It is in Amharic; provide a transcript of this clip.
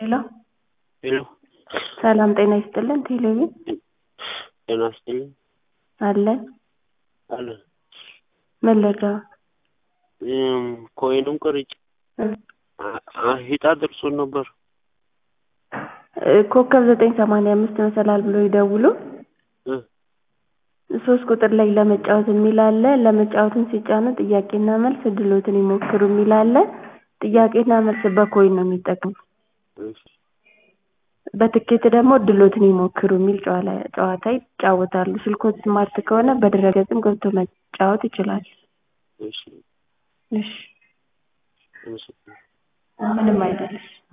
ሄሎ ሄሎ ሰላም ጤና ይስጥልን ቴሌቪዥን ጤና ይስጥልኝ አለን አለ ምን ልርዳዎ እም ኮይኑን ቆርጬ እ አ- ሂጣ ደርሶን ነበር እ ኮከብ ዘጠኝ ሰማንያ አምስት መሰላል ብለው ይደውሉ እ ሶስት ቁጥር ላይ ለመጫወት የሚል አለ ለመጫወትን ሲጫኑ ጥያቄና መልስ እድልዎትን ይሞክሩ የሚል አለ ጥያቄና መልስ በኮይን ነው የሚጠቀሙት እሺ በትኬት ደግሞ እድልዎትን ይሞክሩ የሚል ጨዋላ ጨዋታ ይጫወታሉ ስልክዎት ስማርት ከሆነ በድረ-ገጽም ገብተው መጫወት ይችላሉ እሺ እሺ አመሰግናለሁ ምንም አይደለም